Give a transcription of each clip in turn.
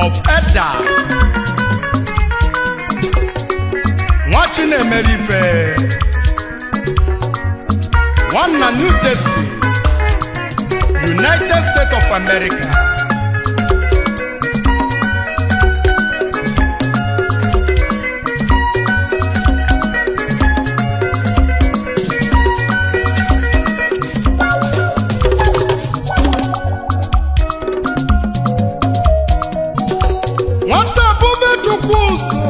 of Edda nwa Chinemerife nwanna New Jersey United States of America nwata bube chukwu ụzọ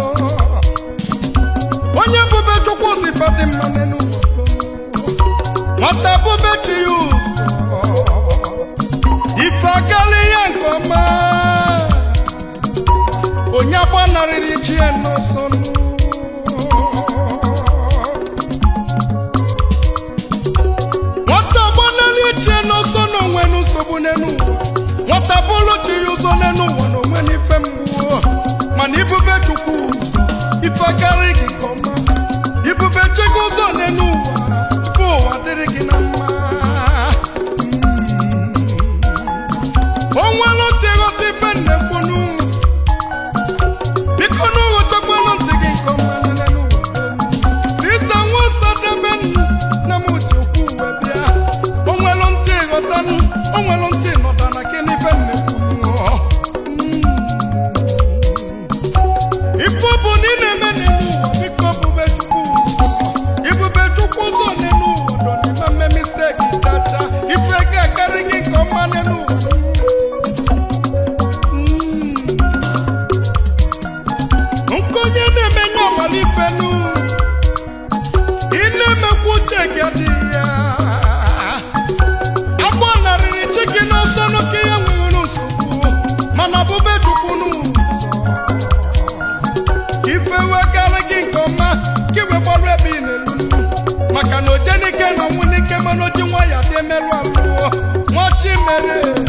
onye bube chukwu ụzọ ife dị mma n'Enugu nwata bube chi ya ụzọ ife agala ya nke ọma onye agbanarịrị chi ya n'ọsọ nwata agbanarị chi ya n'ọsọ na onwe nsogbu n'enu ụwa nwata bụrụ chi ya ụzọ n'enu ụwa na onwe n'ife mgbu mana ibube chukwu ụzọ ife akarị gị nke ọma ibube chi gị ụzọ n'enu ụwa ife ụwa dịrị gị na mma o nwere ntị ghọta ife nne mkpụnụ biko n'ụwa chekwanụ ntị gị nke ọma n'enu ụwa sisa nwa sadebe na m ji okwu uwe bịa o nwere ntị ghọtanụ o nwere ntị nọta na gị n'ife nne mkpụnụ ife bụ na ị na-eme n'elu ụwa biko bube chukwu ụzọ ibube chukwu ụzọ n'elu ụwa dọ n'ime mme misteki chacha ife ga-akarị gị nke ọma n'elu ụwa Mm. nkonye na-emenye ọmalife nu ị na-emekwa uche gị adịghị ya agbọ narịrị chi gị n'ọsọ n'oke ya nwere nsogbu mana bube chukwu n'ụzọ ife wegarị gị nke ọma ka iwe gbarụ ebe ị na-elu maka na oje n'ike na ọnwụ n'ike mana oji nwa ya dị emerụ alụọ nwachi mere eze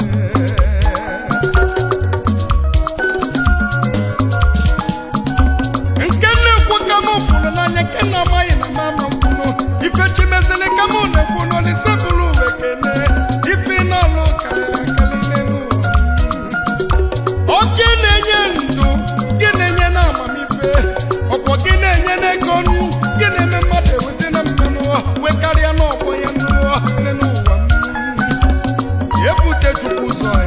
nke na-ekwu ka m fụrụ n'anya nke na-amaghị na mama mkwụnụ ife chimezili ka m na-ekwu n'olise bụrụ uwe kene ife na-alụ ka ya kalile n'ụwa Oke na-enye ndụ gị na-enye na amamife ọkwọ gị na-enye n'ego nụ gị na-eme mmadụ ewete na mmanụ wee karịa n'ọgbọ ya n'ụwa n'ụwa ebute chukwu ụzọ ya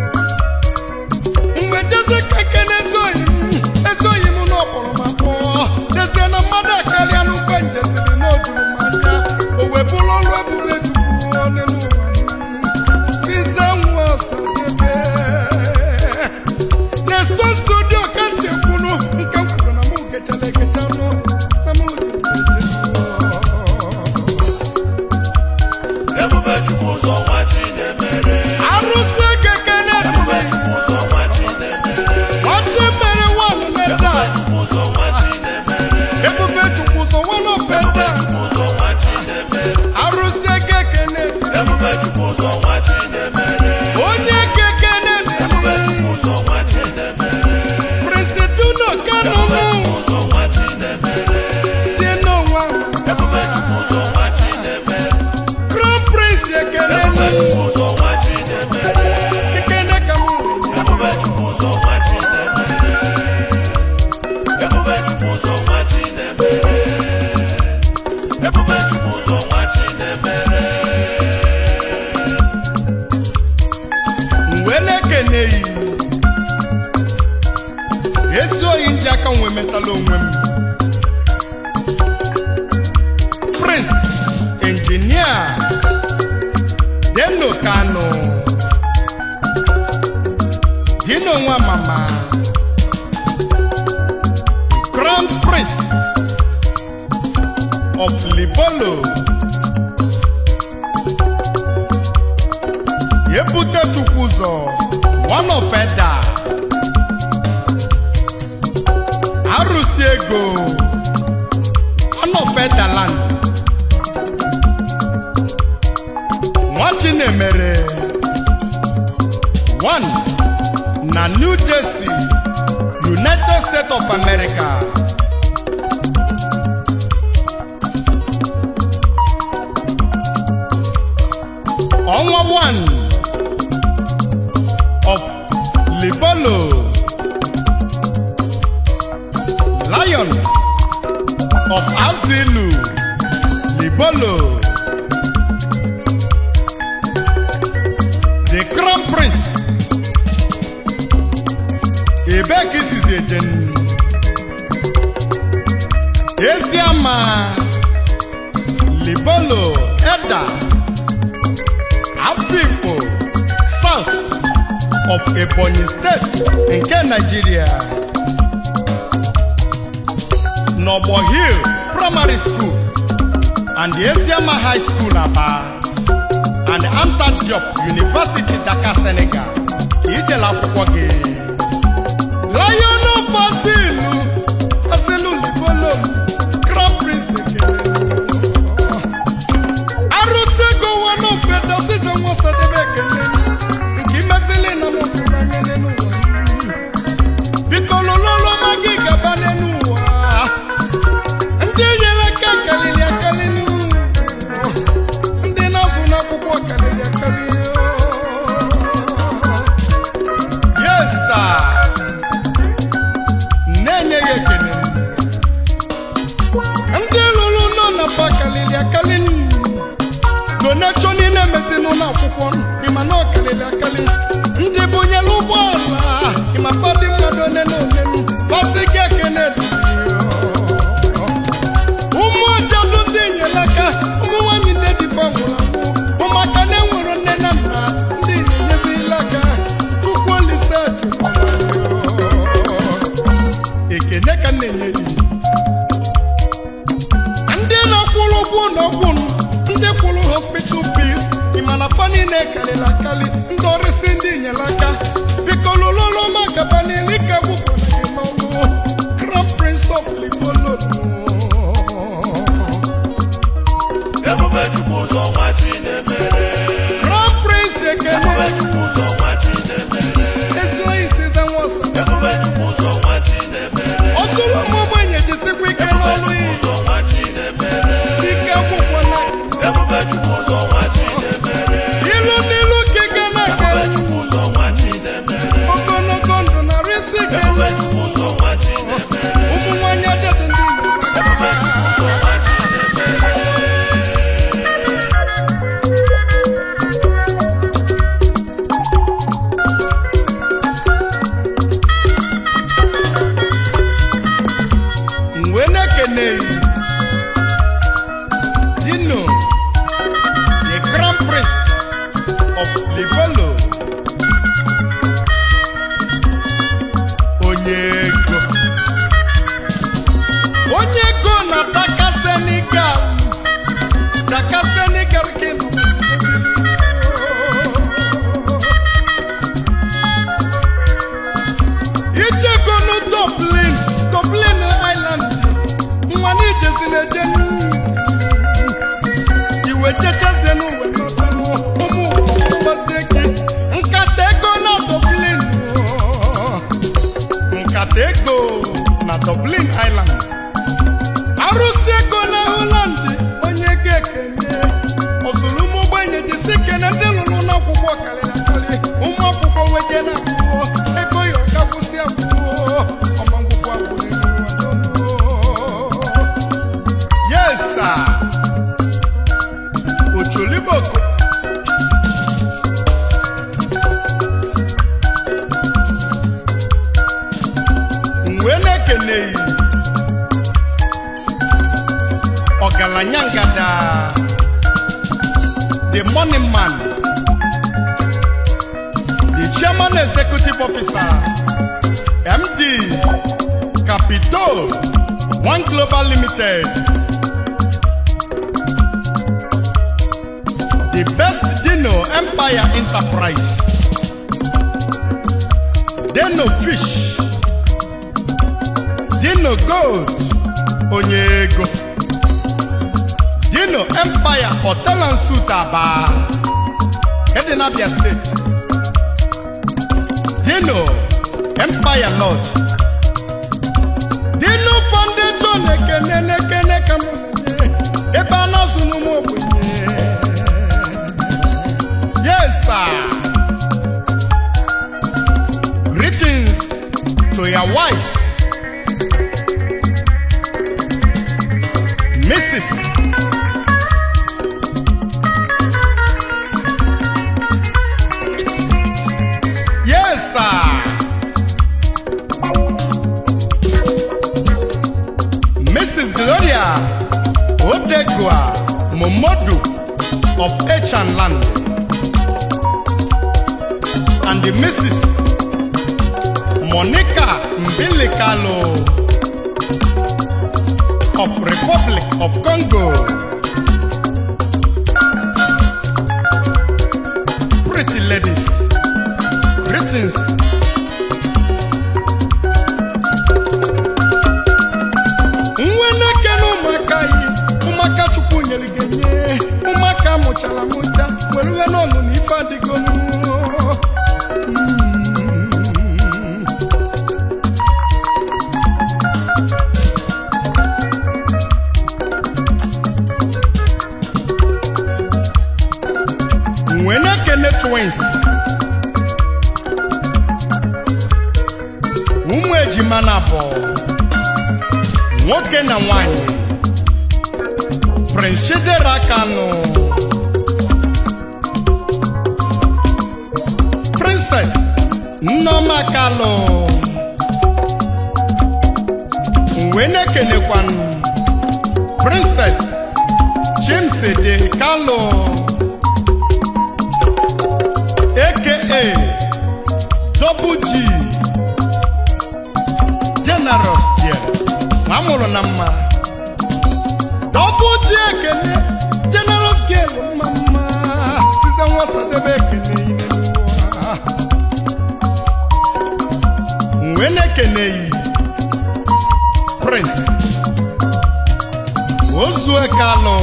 mgbe jeze ka kene ezoghị m ezoghị m n'ọkpọrọ ma kpọọ jezie na mmadụ akarịa n'ugbe njeziri n'ojuru m anya o wee bụrụ ọrụ ebube chukwu n'elu ụwa size nwa ọsadebe na-esto studio ka si ekwunu nke m kwuru na mụ gechara egecha nụ na mụ Ebube Chukwu ụzọ nwa Chinemere. arụsị kekene Ebube Chukwu ụzọ nwa Chinemere. ọchị mere nwanụ meta Ebube Chukwu ụzọ nwa Chinemere. ebube chukwu so nwanụ Ebube feta Chukwu ụzọ nwa Chinemere. arụsị kekene Ebube Chukwu ụzọ nwa Chinemere. onye kekene Ebube Chukwu ụzọ nwa Chinemere. presiduno kanụnụ Ebube Chukwu ụzọ nwa Chinemere. dị n'ụwa Ebube Chukwu ụzọ nwa Chinemere. crown prince ekene Ebube Chukwu ụzọ nwa Chinemere. kekene ka mụ Ebube Chukwu ụzọ nwa Chinemere. Ebube Chukwu ụzọ nwa Chinemere. Ebube Chukwu ụzọ nwa Chinemere. mgbe na-ekene yi ezi oyi ndị aka nwe metala onwe m prince injinia deno kano dino nwa mama crown prince of libolo ebute chukwu ụzọ one of eda arụsị ego one of eda land nwachi na-emere one na new jersey united states of america ọnwa 1 of libolo ebee ka isizi eje nnu Eziama Libolo Eda Afikpo South of Ebonyi State nke Nigeria Nobo Hill Primary School and Eziama High School Aba and Anta Diop University Dakar Senegal ka ijela akwụkwọ gị Lion of Asilu Asilu Libolo Grand Prince Ekene arụsego nwanne ofe dọsịza nwa Ọsadebe Ekene nke imezili na m hụrụ anya n'elu ụwa biko lụlụlụ ma gị gaba n'elu ụwa ndị nyere aka karịrị akarị ndị na-azụ n'akwụkwọ karịrị akarị yes sir na-enye ya ekele ndị lụrụ nọ na mba karịrị akarị donation niile emezi n'ụlọ akwụkwọ ịma na ọ karịrị akarị ndị bụnyere ụgbọala ịma fadị mmadụ one na one fasị gị ekene dị ụmụ ọjọdụ ndị nyere aka ụmụ nwanyị ndị dịfa nwụrụ anwụ bụ maka na enwere nne na nna ndị na-enyezila aka chukwu olise ekene ka m na-enye ya ndị na-akwụrụ ụgwọ ụlọọgwụ ndị kwụrụ hospital fees ịma na fa niile karịrị akarị ndị ọrịsị ndị nyere aka biko lụlụlụ ma gaba n'ili ka gwụkwara gị n'ọlụ Crown Prince of Libolo Ebube Chukwu ụzọ nwa Chinemere. Crown Prince Ebube Ekene Chukwu ụzọ nwa Chinemere. ezigbo isize nwọsa Ebube Chukwu ụzọ nwa Chinemere. ọtụrụ ụmụ ogbenye jisikwa ike Ebube n'ọlụ Chukwu ya ụzọ nwa Chinemere. ike akwụkwọ na Ebube Chukwu ụzọ nwa Chinemere. ilu n'ilu ka ị ga na-aga Ebube Chukwu ụzọ nwa Chinemere. ogologo ndụ na risi ike Ebube Chukwu ụzọ nwa Chinemere. ụmụ nwanyị ajadu ndị Igbo Ebube Chukwu ụzọ nwa Chinemere. mgbe na-ekene dino the grand prince of livelo onye ego onye ego na daka senegal daka senegal kingdom Ijego nu Dublin, Dublin Island, nwa n'ijezi na-eje iwe jejezie n'uwe n'ọsanụ ụmụ gbazie gị nkata ego na Dublin nkata ego na Dublin Island arụsị ego na Holland onye ga-ekene ọzụrụ ụmụ ogbenye jisi ike na ndị lụrụ n'akwụkwọ karịrị akarị ụmụ akwụkwọ weje na akwụkwọ ego ya ọka kwụsị akwụkwọ ọma ngwụkwọ akwụkwọ yes sir ocholiboko mgbe na-ekeneghị ọgaranya ngada the money man the chairman executive officer md capitol one global limited the best dino empire enterprise dino fish dino gold onye ego dino empire hotel and suit aba dị n'abia steeti dino empire lodge dino foundation ekene n'ekene ka m na-enye ebe a na-azụ n'ụmụ ogbenye yes sir greetings to your wives mrs yes sir Kalo of Republic of Congo. Pretty ladies, greetings. Nwe na-ekene ụmụaka yi, ụmụaka Chukwu nyere gị nye, ụmụaka mụchara mụcha, were iwe n'ọṅụ na ife adịgo n'ụwa. Mm. wee na-ekene twins ụmụ ejima na abụọ nwoke na nwanyị prince chidera kanu princess nneoma kalụ wee na-ekenekwanụ princess chimsede kalụ aka double g generous dear nwa mụrụ na mma double g ekele generous girl mma mma size nwasadebe ekele ihe n'ụwa wee na-ekeneghị prince ozue kalụ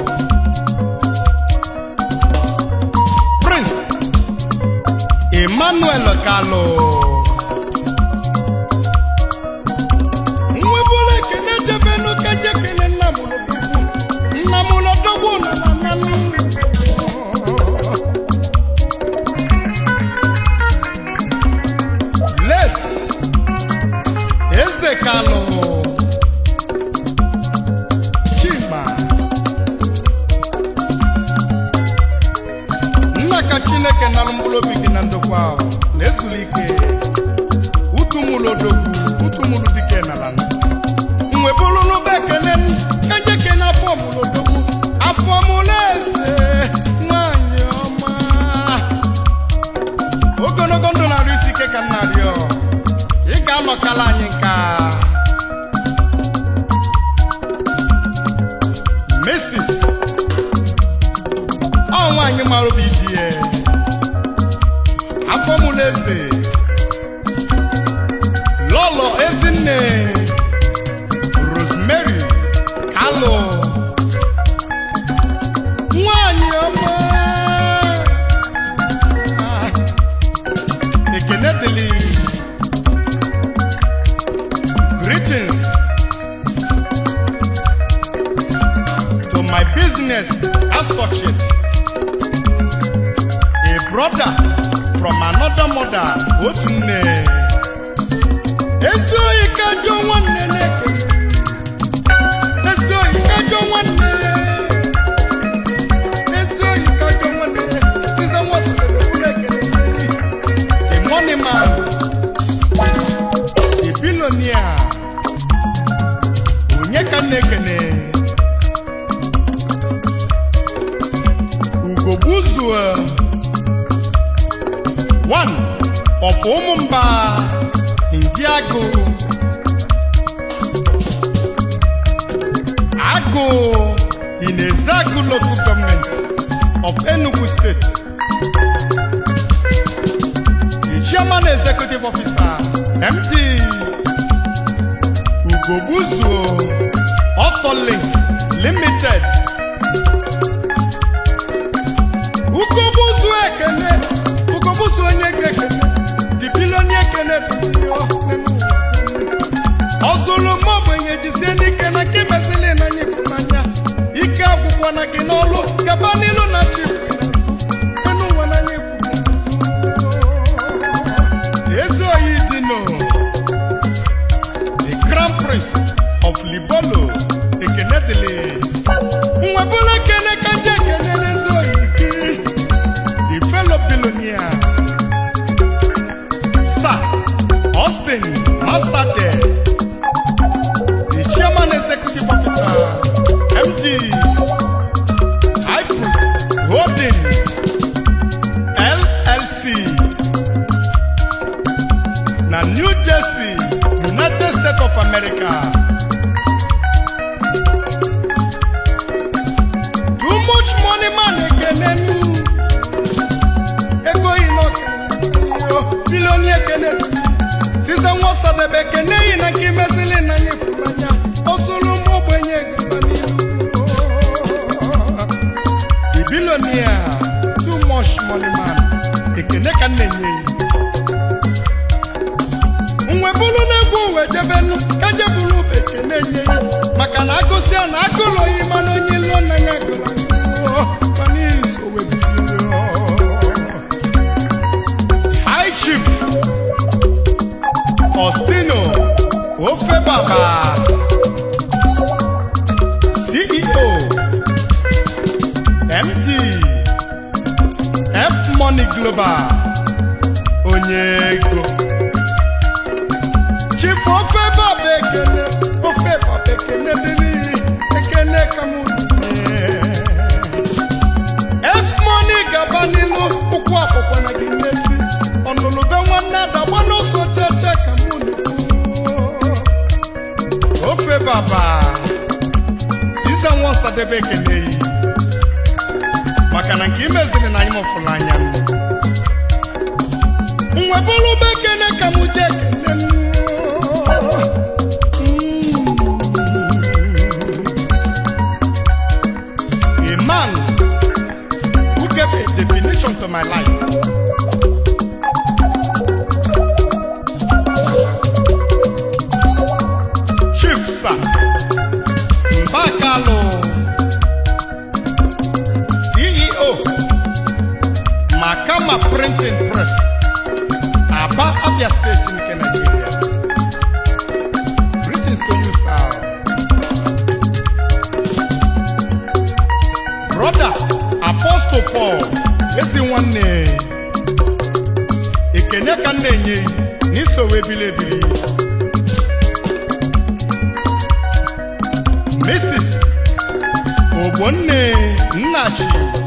prince emmanuel kalụ nwebụla ekene jebenu keje kene nna m lodogwu nna m lodogwu nọ na nanụ late eze kalụ chima nna ka chineke nalụ mkpụrụ obi gị na ndokwa ahụ na-ezuru ike utumụlụ odogwu utumụlụ dike n'ala mgbe bụrụ n'ụba ekene kaje kene afọ mụlụ odogwu afọ mụlụ eze nwanyị ọma ogologo ndụ na-arụ isi ike ka nna rịọ ị ga-anọkala anyị nka Mrs. ọ nwaanyị mara obi di ya afọ mụlụ eze lọlọ ezinne rosemary kalụ nwanyị ọma ekene dịlị greetings to my business associate a brother from another mother otu nne ezi oyi ka jụọ nwanne na-ekele ezi oyi ka jụọ nwanne ezi oyi ka jụọ nwanne size nwasịrị na-ekele the money man the billionaire onye ka m na-ekele ugogbuzuo one of ụmụmba ndị agụ agụ in Ezeagu local government of Enugu state the chairman executive officer MD ugogbuzuo Autolink limited ugogbuzu ekene ugogbuzu onye ga-ekene the billionaire ekene ọzụlụ m ogbenye jisie n'ike na nke mesịrị na anyị ịfụnanya ike agwụkwọ na gị n'ọlụ gaba n'ilu na chi enu ụwa na anyị ezi oyi dino the crown prince of libolo ekene dịlị nwebụla ekene ka nje ekene n'ezi oyi gị the fellow billionaire sir austin masade the chairman executive officer md hypro holding llc na new jersey united States of America. Too much money man ekene nu. Ego yi na ọkara bilioni ekene. Size nwa ọsadebe ekene yi na nke imezili na anyị fụrụ anya. Ozulu m ogbenye gaba n'ihu. The billionaire, too much money man. Ekene ka m na-enye ya. nwe bụrụ na-egwu uwe jebenu ka je bụrụ ube ekene nye ya maka na agụsị a na agụlụ oyi mana onye ilo na ya gụrụ mana iso webiri High Chief Ostino Ofe Baba CEO MD F Money Global onye ego chifu ofe baba ekene ofe baba ekene dị n'ihi ekene ka m f money gaba n'ilu ụkwụ akwụkwọ na gị n'ezi ọnụlụbe nwanne adagba n'ụzọ tete ka m na ofe baba siza nwa ọsadebe ekene yi maka na nke imeziri na anyị mụfụrụ anya nwe bụrụ be ekene ka m jee ekene nụ. A man who gave a definition to my life. Chief Sir Mbakalo, CEO, Makama Printing Press, Aba Abia State in Nigeria. Greetings to you, sir. Brother Apostle Paul, ezi nwanne. Ekene ka m na-enye gị n'isowe ebili ebili. Mrs. Ogbonne Nnachi.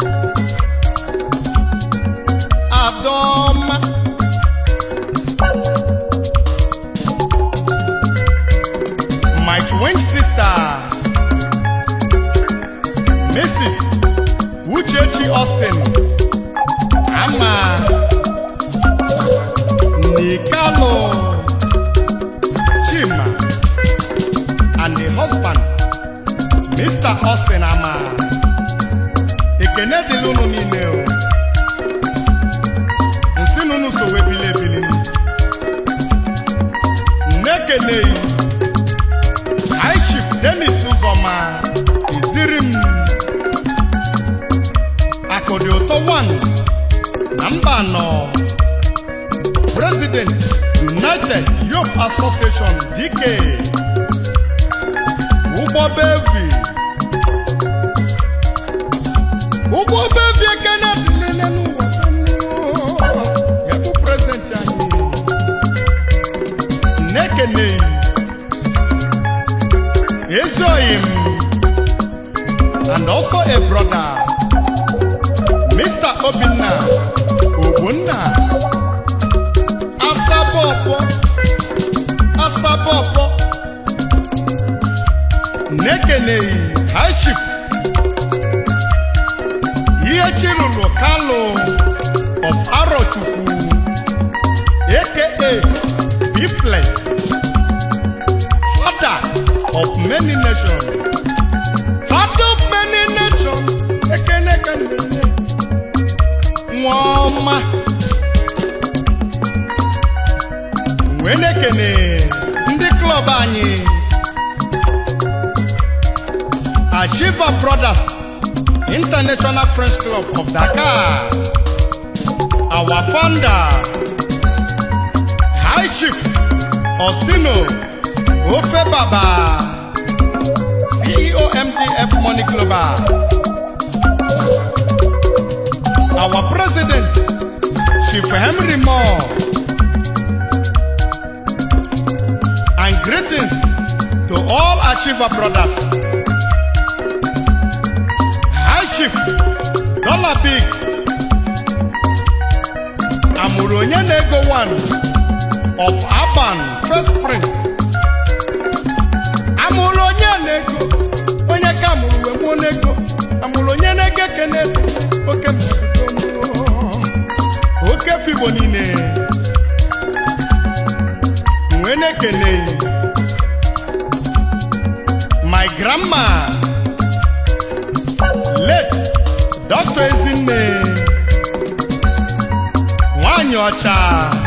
Adọma. My twin sister, Mrs. Uchechi Austin, Ama, Nikalo, Chima, and the husband, Mr. Austin Ama. Ekene dịrị unu niile o. Nsị na unu so wee bili ebili. Nnekeneyi. High Chief Dennis Uzoma iziri m akụdị ụtọ 1 na mba anọ President United Youth Association DK ụgbọ bevi ụgbọ bevi ekene dịlele n'ụwa ya bụ prezidenti anyị nnekeneyi Ezoyim and also a brother, Mr. Obinna Ogbonna Asabopo Asabopo Nekeneyi High Chief Ihe Chilulu Kalu of Arochukwu aka Bifles father of many nations. Father of many nations. Ekene ka na-enye. Nwa ọma. Wee na-ekene ndị klọb anyị. Achieva Brothers International Friends Club of Dakar. Our founder, High Chief Ostino Ofe Baba, CEO MDF Money Global. Our president, Chief Henry Moore. And greetings to all Achiever brothers. High Chief Dollar Big. Amụrụ onye na-ego one of Aban First Prince igbo niile wee na-ekele my grandma late dr ezinne nwanyị ọcha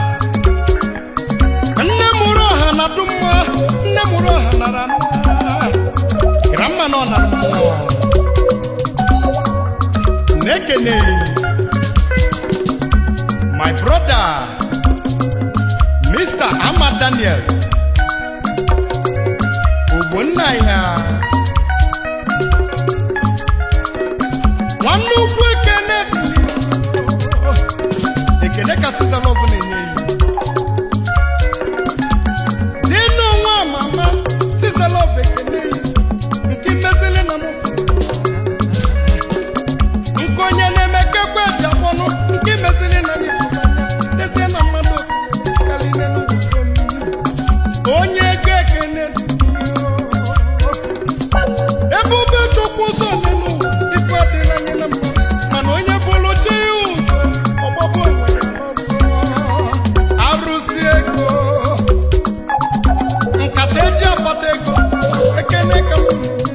nne mụrụ ọha na dumma nne mụrụ ọha nara nna grandma nọ na mmụọ na-ekele my brother mr ama daniel ogbonna ya nwanne ukwu ekene ekene ka sisalov na-enye ya dịnụ nwa mama sisalov ekene ya nke mmezili na mụ nke onye na-emekekwe ji akpọnụ nke mezili na anyị dezie na mmadụ karịrị n'ụzọ onye ego ekene ebube chukwu ụzọ n'elu ife adịrị anyị na mma mana onye bụrụ chi ya ụzọ ọgbọgbọ nwere ọzọ arụsị ego nkata eji akpata ego ekene ka m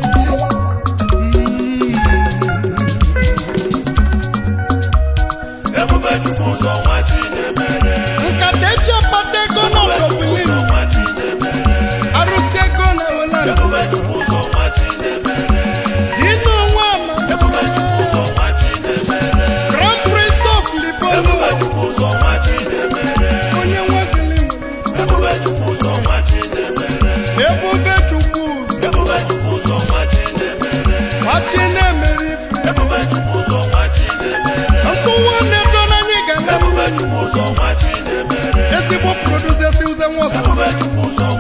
Ebube Chukwu ụzọ nwa Chinemere. nkata eji akpata ego Ebube Chukwu n'ọdọbili ụzọ nwa Chinemere. arụsị ego na wela Ebube Chukwu ụzọ nwa Chinemere. dịnụ nwa ama Ebube Chukwu ụzọ nwa Chinemere. grand prince of libonu Ebube Chukwu ụzọ nwa Chinemere. onye nwezili Ebube Chukwu ụzọ nwa Chinemere. ebube chukwu Ebube Chukwu ụzọ nwa Chinemere. machi na-emere ife Ebube Chukwu ụzọ nwa Chinemere. nkụwa na-edo n'anyị ga na Ebube Chukwu ụzọ nwa Chinemere. ezigbo producer si ụzọ nwa ọsọ Ebube Chukwu ụzọ